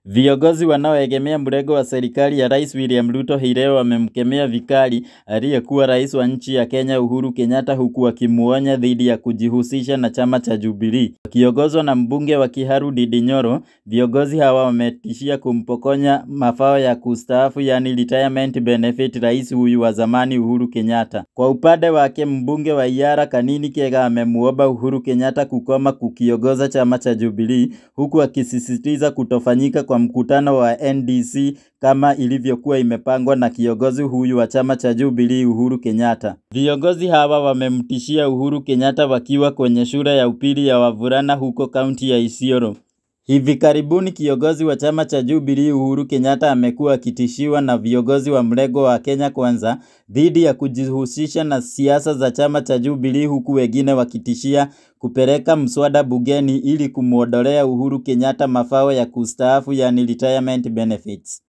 Viongozi wanaoegemea mrengo wa serikali ya Rais William Ruto hii leo wamemkemea vikali aliyekuwa rais wa nchi ya Kenya Uhuru Kenyatta huku wakimuonya dhidi ya kujihusisha na chama cha Jubilee. Wakiongozwa na mbunge wa Kiharu Ndindi Nyoro, viongozi hawa wametishia kumpokonya mafao ya kustaafu yani retirement benefit rais huyu wa zamani Uhuru Kenyatta. Kwa upande wake mbunge wa Iyara Kanini Kega amemuomba Uhuru Kenyatta kukoma kukiongoza chama cha Jubilee huku akisisitiza kutofanyika kwa mkutano wa NDC kama ilivyokuwa imepangwa na kiongozi huyu wa chama cha Jubilee Uhuru Kenyatta. Viongozi hawa wamemtishia Uhuru Kenyatta wakiwa kwenye shule ya upili ya wavulana huko kaunti ya Isiolo. Hivi karibuni kiongozi wa chama cha Jubilee Uhuru Kenyatta amekuwa akitishiwa na viongozi wa mrengo wa Kenya Kwanza dhidi ya kujihusisha na siasa za chama cha Jubilee huku wengine wakitishia kupeleka mswada bungeni ili kumwondolea Uhuru Kenyatta mafao ya kustaafu yani retirement benefits.